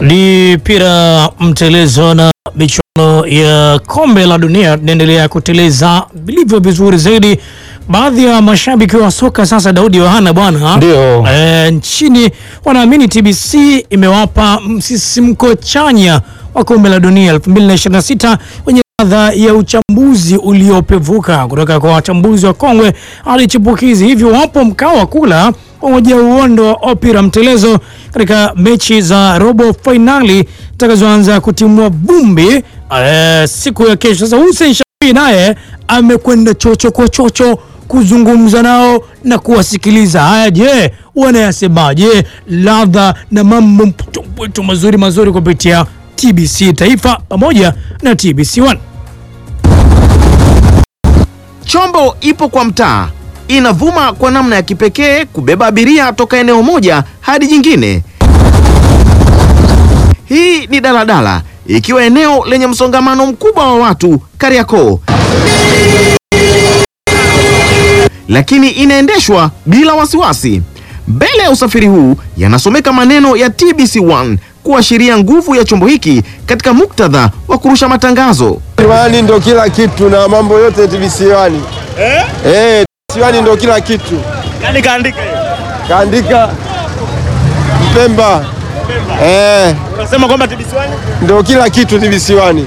Ni pira mtelezo na michuano ya kombe la dunia tunaendelea kuteleza vilivyo vizuri zaidi. Baadhi ya mashabiki wa soka sasa, Daudi Yohana bwana, Ndio. e, nchini wanaamini TBC imewapa msisimko chanya wa kombe la dunia 2026 wenye ladha ya uchambuzi uliopevuka kutoka kwa wachambuzi wa kongwe hadi chipukizi. Hivyo wapo mkao wa kula pamoja uondo wa opira mtelezo katika mechi za robo fainali zitakazoanza kutimua vumbi eh, siku ya kesho. Sasa Hussein Shafii naye amekwenda chocho kwa chocho kuzungumza nao na kuwasikiliza. Haya, je, wanayasemaje? Ladha na mambo mpwito mazuri mazuri kupitia TBC Taifa pamoja na TBC One. Chombo ipo kwa mtaa, inavuma kwa namna ya kipekee kubeba abiria toka eneo moja hadi jingine. Hii ni daladala ikiwa eneo lenye msongamano mkubwa wa watu Kariakoo, lakini inaendeshwa bila wasiwasi. Mbele ya usafiri huu yanasomeka maneno ya TBC1 kuashiria nguvu ya chombo hiki katika muktadha wa kurusha matangazo. Wani ndo kila kitu na mambo yote TBC1. Eh? Eh, TBC1 ndo kila kitu. Yaani kaandika hiyo. Kaandika Mpemba. Eh, Unasema kwamba TBC1 ndo kila kitu TBC1.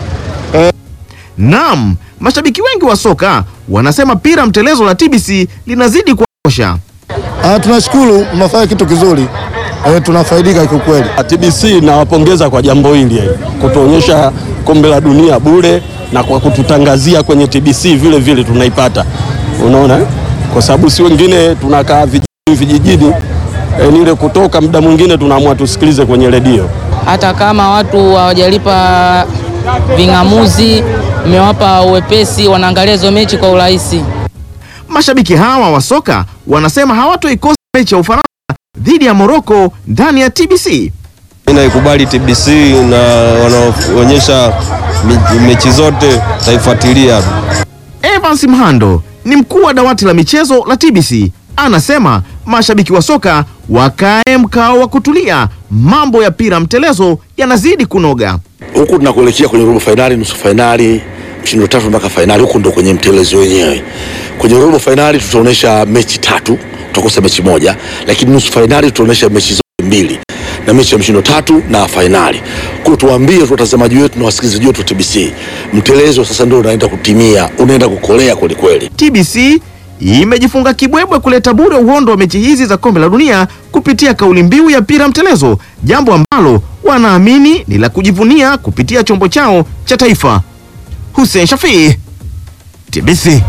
Naam, mashabiki wengi wa soka wanasema pira mtelezo la TBC linazidi kuosha. Ah, tunashukuru mnafanya kitu kizuri eh, tunafaidika kiukweli. TBC nawapongeza kwa jambo hili eh, kutuonyesha kombe la dunia bure na kwa kututangazia kwenye TBC vile vile tunaipata, unaona eh? kwa sababu si wengine tunakaa vijijini vijijini, eh, ni ile kutoka muda mwingine tunaamua tusikilize kwenye redio. hata kama watu hawajalipa ving'amuzi, mmewapa uwepesi, wanaangalia hizo mechi kwa urahisi. Mashabiki hawa wa soka wanasema hawatoikosa mechi ya Ufaransa dhidi ya Morocco ndani ya TBC. Mimi naikubali TBC na wanaonyesha mechi zote taifuatilia. Evans Mhando ni mkuu wa dawati la michezo la TBC, anasema mashabiki wa soka wakae mkao wa kutulia, mambo ya pira mtelezo yanazidi kunoga. huku tunakuelekea kwenye robo fainali, nusu fainali, mshindo tatu mpaka fainali. Huku ndo kwenye mtelezo wenyewe. Kwenye robo fainali tutaonyesha mechi tatu, tutakosa mechi moja, lakini nusu fainali tutaonyesha mechi zote mbili na mechi ya mshindo tatu na fainali. Kwa tuwaambie tu watazamaji wetu na wasikilizaji wetu wa TBC, mtelezo sasa ndio unaenda kutimia, unaenda kukolea kweli kweli. TBC imejifunga kibwebwe kuleta bure uhondo wa mechi hizi za kombe la dunia kupitia kauli mbiu ya pira mtelezo, jambo ambalo wanaamini ni la kujivunia kupitia chombo chao cha taifa. Hussein Shafii, TBC.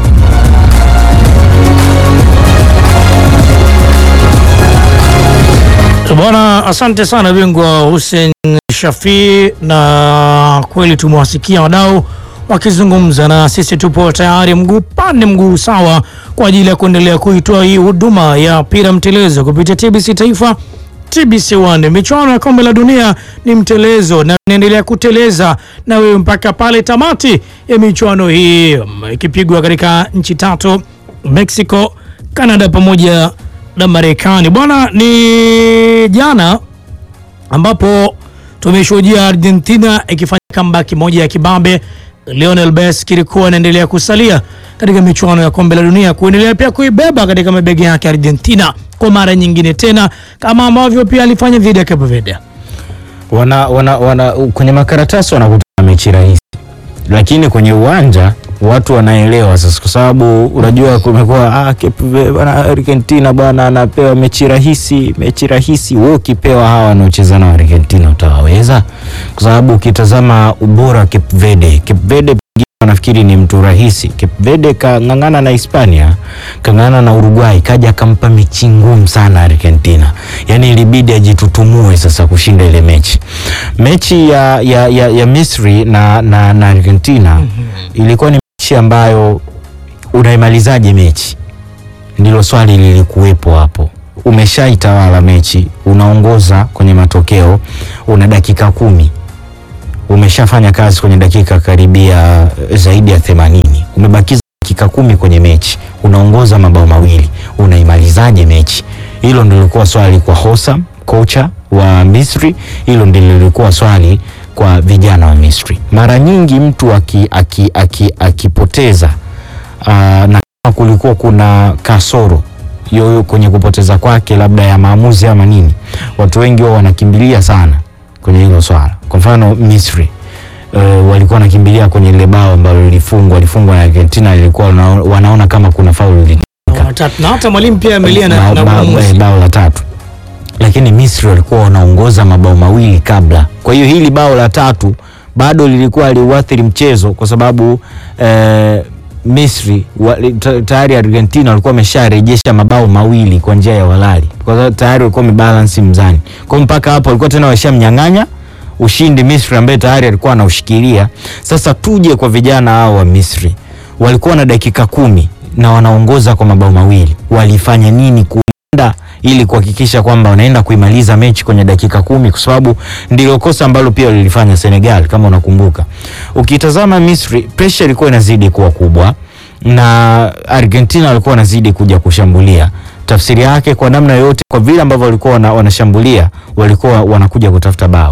Bwana, asante sana bingwa Hussein Shafii, na kweli tumewasikia wadau wakizungumza na sisi. Tupo tayari mguu pande mguu sawa kwa ajili ya kuendelea kuitoa hii huduma ya pira mtelezo kupitia TBC Taifa, TBC One. Michuano ya kombe la dunia ni mtelezo na inaendelea kuteleza na wewe mpaka pale tamati ya michuano hii mm, ikipigwa katika nchi tatu Mexico, Canada pamoja na Marekani. Bwana, ni jana ambapo tumeshuhudia Argentina ikifanya comeback moja ya kibabe. Lionel Messi kilikuwa anaendelea kusalia katika michuano ya kombe la dunia, kuendelea pia kuibeba katika mabega yake Argentina kwa mara nyingine tena, kama ambavyo pia alifanya dhidi ya Cape Verde. wana, wana, wana, kwenye makaratasi wanakutana mechi rahisi, lakini kwenye uwanja watu wanaelewa sasa, kwa sababu unajua kumekuwa ah, Cape Verde bwana, Argentina bwana anapewa mechi rahisi, mechi rahisi. Wewe ukipewa hawa wanaocheza na Argentina utawaweza? Kwa sababu ukitazama ubora wa Cape Verde, Cape Verde pengine wanafikiri ni mtu rahisi. Cape Verde kang'ang'ana na Hispania, kang'ang'ana na Uruguay, kaja akampa mechi ngumu sana Argentina, yaani ilibidi ajitutumue sasa kushinda ile mechi. Mechi ya, ya, ya, ya Misri na, na, na Argentina ilikuwa ni mechi ambayo unaimalizaje mechi, ndilo swali lilikuwepo hapo. Umeshaitawala mechi, unaongoza kwenye matokeo, una dakika kumi umeshafanya kazi kwenye dakika karibia eh, zaidi ya themanini umebakiza dakika kumi kwenye mechi, unaongoza mabao mawili, unaimalizaje mechi? Hilo ndilo lilikuwa swali kwa Hosa kocha wa Misri? Hilo ndilo lilikuwa swali kwa vijana wa Misri. Mara nyingi mtu aki, aki, aki, akipoteza aa, na kama kulikuwa kuna kasoro yoyo kwenye kupoteza kwake labda ya maamuzi ama nini, watu wengi wao wanakimbilia sana kwenye hilo swala. Kwa mfano Misri uh, walikuwa wanakimbilia kwenye ile bao ambalo lilifungwa walifungwa na Argentina, lilikuwa wana, wanaona kama kuna faulu ili Watatu. na hata mwalimu pia amelia na, bao, na bao, uamuzi. bao la tatu, lakini Misri walikuwa wanaongoza mabao mawili kabla. Kwa hiyo hili bao la tatu bado lilikuwa liuathiri mchezo kwa sababu eh, Misri wa, ta- tayari Argentina walikuwa wamesharejesha mabao mawili kwa njia ya walali, kwa sababu tayari walikuwa wamebalance mzani. Kwa hiyo mpaka hapo walikuwa tena washamnyang'anya ushindi Misri ambaye tayari alikuwa anaushikilia. Sasa tuje kwa vijana hao wa Misri, walikuwa na dakika kumi na wanaongoza kwa mabao mawili, walifanya nini kulinda ili kuhakikisha kwamba wanaenda kuimaliza mechi kwenye dakika kumi, kwa sababu ndilo kosa ambalo pia lilifanya Senegal kama unakumbuka. Ukitazama Misri, pressure ilikuwa inazidi kuwa kubwa na Argentina walikuwa wanazidi kuja kushambulia. Tafsiri yake kwa namna yoyote, kwa vile ambavyo walikuwa wana, wanashambulia walikuwa wanakuja kutafuta bao.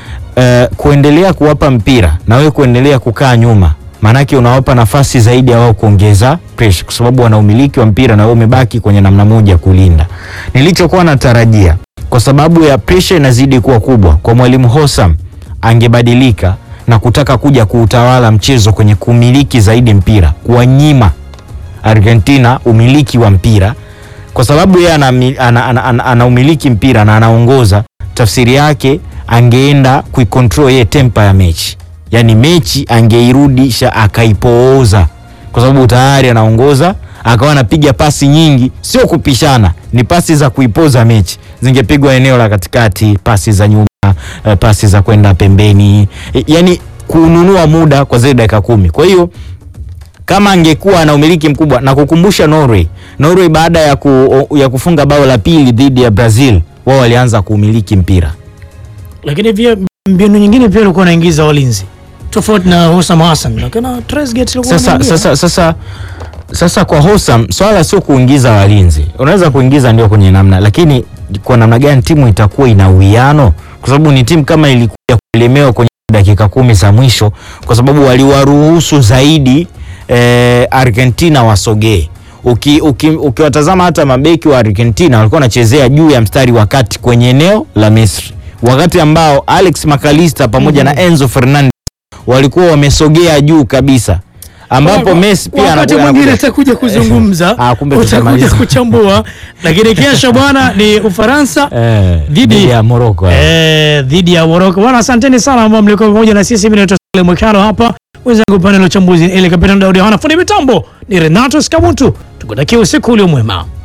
Uh, kuendelea kuwapa mpira na wewe kuendelea kukaa nyuma, maanake unawapa nafasi zaidi ya wao kuongeza pressure, kwa sababu wana umiliki wa mpira na wewe umebaki kwenye namna moja kulinda. Nilichokuwa natarajia kwa sababu ya pressure inazidi kuwa kubwa, kwa mwalimu Hossam angebadilika na kutaka kuja kuutawala mchezo kwenye kumiliki zaidi mpira, kuwanyima Argentina umiliki wa mpira, kwa sababu yeye ana, ana, ana, ana, ana umiliki mpira na anaongoza. Tafsiri yake angeenda kuikontrol yeye tempa ya mechi, yaani mechi angeirudisha akaipooza, kwa sababu tayari anaongoza, akawa anapiga pasi nyingi, sio kupishana, ni pasi za kuipoza mechi, zingepigwa eneo la katikati, pasi za nyuma, eh, pasi za kwenda pembeni, eh, yaani kununua muda kwa zile dakika kumi. Kwa hiyo kama angekuwa na umiliki mkubwa na kukumbusha Norway, Norway baada ya, ku, ya kufunga bao la pili dhidi ya Brazil, wao walianza kuumiliki mpira. Lakini pia mbinu nyingine pia alikuwa anaingiza walinzi tofauti na Hosam Hassan, lakini Trezeguet alikuwa Sasa, anaingia. sasa, sasa, sasa kwa Hosam swala sio kuingiza walinzi, unaweza kuingiza ndio kwenye namna, lakini kwa namna gani timu itakuwa ina uwiano, kwa sababu ni timu kama ilikuja kuelemewa kwenye dakika kumi za mwisho, kwa sababu waliwaruhusu zaidi eh, Argentina wasogee. Uki, uki, ukiwatazama hata mabeki wa Argentina walikuwa wanachezea juu ya mstari wa kati kwenye eneo la Misri, wakati ambao Alex McAllister pamoja na Enzo Fernandez walikuwa wamesogea juu kabisa ambapo Messi pia wakati anakuwa- mwingine anakuja- atakuja kuzungumza Ah, kumbe utakuja tutamaliza. kuchambua, lakini kesho bwana ni Ufaransa Eh, dhidi dhidi ya Morocco. eh, dhidi ya Morocco. Bwana, asanteni sana ambao mlikuwa pamoja na sisi. Mimi naitwa Sale Mwekano hapa, wenzangu upande wa uchambuzi ile Kapitani Daudi Hana, fundi mitambo ni Renato Skamuntu. Tukutakia usiku ulio mwema.